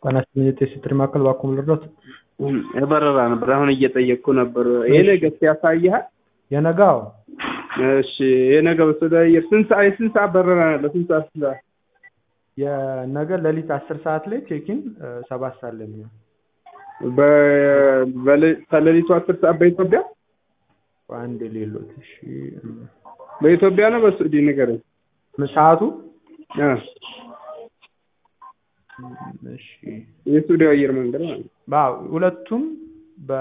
ጤና ይስጥልኝ የቴስት ማዕከል እባክዎ ልርዳዎት? የበረራ ነበር አሁን እየጠየቅኩ ነበር። የነገ ያሳይሃል? የነገ አዎ። እሺ የነገ በስደ አየር ስንት ሰዓት የስንት ሰዓት በረራ ነው ያለው? ስንት ሰዓት ስንት ሰዓት? የነገ ሌሊት አስር ሰዓት ላይ ቼኪን ሰባት ሰዓት ላይ የሚሆን በ- በሌ- ከሌሊቱ አስር ሰዓት በኢትዮጵያ አንድ ሌሎት እሺ በኢትዮጵያ ነው በሳዑዲ ንገረኝ። ምን ሰዓቱ አ እሺ የሳዑዲ አየር መንገድ ማለት ነው። አዎ ሁለቱም በ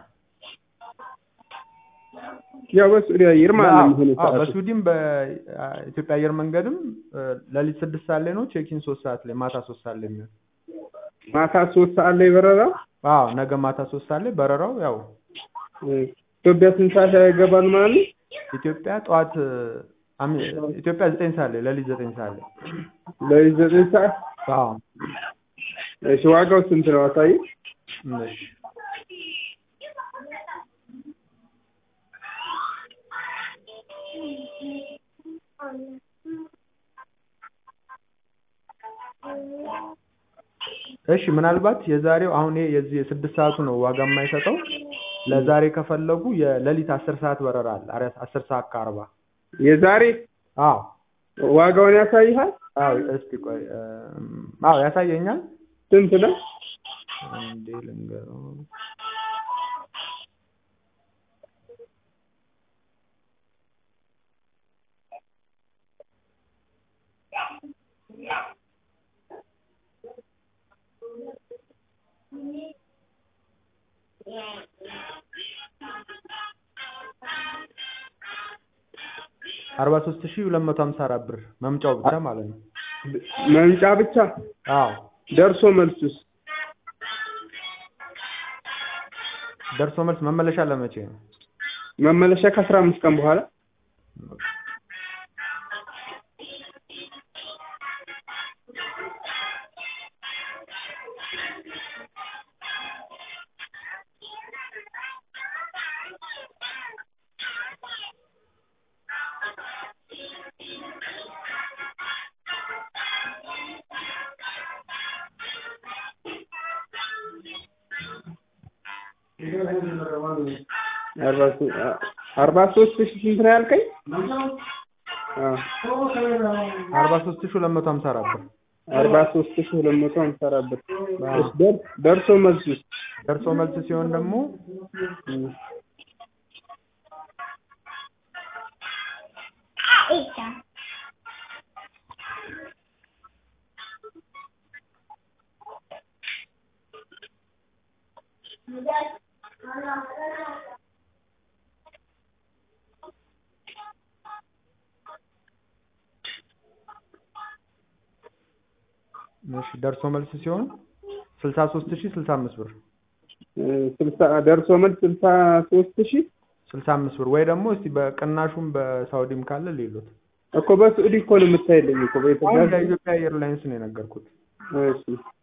ያው በሳዑዲ አየር ማለት ነው የሚሆነው አዎ ሰዓቱ። በሱዲም በኢትዮጵያ አየር መንገድም ሌሊት ስድስት ሰዓት ላይ ነው ቼኪን ሶስት ሰዓት ላይ ማታ ሶስት ሰዓት ላይ የሚሆን ማታ ሶስት ሰዓት ላይ በረራ አዎ ነገ ማታ ሶስት ሰዓት ላይ በረራው ያው ኢትዮጵያ ስንት ሰዓት ያገባል ማለት ነው? ኢትዮጵያ ጠዋት አሚ- ኢትዮጵያ ዘጠኝ ሰዓት ላይ ሌሊት ዘጠኝ ሰዓት ላይ ለሊት ዘጠኝ ሰዓት አዎ እሺ ዋጋው ስንት ነው አሳይ? እሺ እሺ ምናልባት የዛሬው አሁን ይሄ የዚህ የስድስት ሰዓቱ ነው ዋጋ የማይሰጠው ለዛሬ ከፈለጉ የሌሊት አስር ሰዓት በረራ አለ አረ- አስር ሰዓት ከአርባ የዛሬ አዎ ዋጋውን ያሳይሃል? አዎ እስቲ ቆይ እም፣ አዎ ያሳየኛል ስንት ነው? እንዴ ልንገረው አርባ ሶስት ሺህ ሁለት መቶ ሀምሳ አራት ብር መምጫው ብቻ ማለት ነው መምጫ ብቻ አዎ ደርሶ መልሱስ ደርሶ መልስ መመለሻ ለመቼ ነው መመለሻ ከአስራ አምስት ቀን በኋላ አርባ ሶ- አ- አርባ ሶስት ሺህ ስንት ነው ያልከኝ? አ አርባ ሶስት ሺህ ሁለት መቶ ሀምሳ አራት ብር አርባ ሶስት ሺህ ሁለት መቶ ሀምሳ አራት ብር እሺ፣ ደር- ደርሶ መልሱስ ደርሶ መልስ ሲሆን ደግሞ እሺ ደርሶ መልስ ሲሆን ስልሳ ሶስት ሺህ ስልሳ አምስት ብር እ፣ ስልሳ ደርሶ መልስ ስልሳ ሶስት ሺህ ስልሳ አምስት ብር ወይ ደግሞ እስቲ በቅናሹም በሳውዲም ካለ ሌሎት እኮ በሳዑዲ እኮ ነው የምታይልኝ እኮ በኢትዮጵያ አሁን ለኢትዮጵያ ኤርላይንስ ነው የነገርኩት እሺ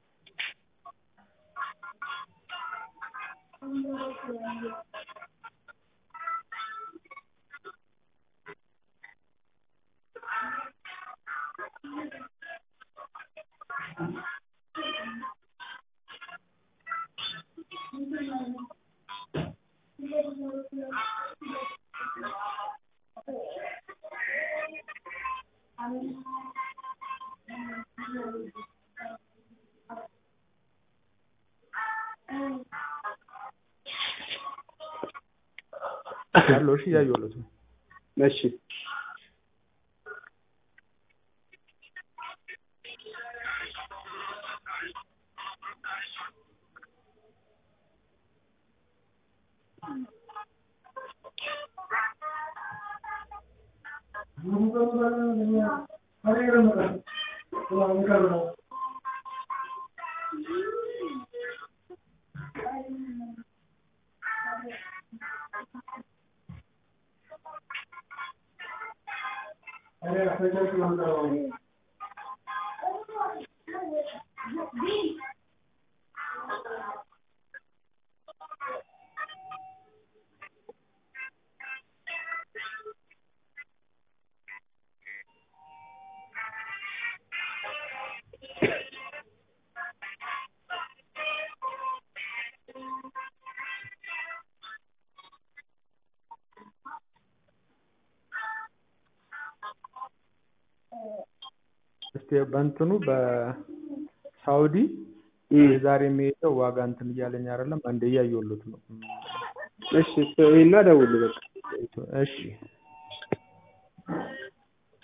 ያለው እሺ እያየሁለት ነው እሺ በእንትኑ በሳውዲ እም፣ የዛሬ የሚሄደው ዋጋ እንትን እያለኝ አይደለም። አንዴ እያየሁሎት ነው። እሺ ይሄና ደውል በቃ እሺ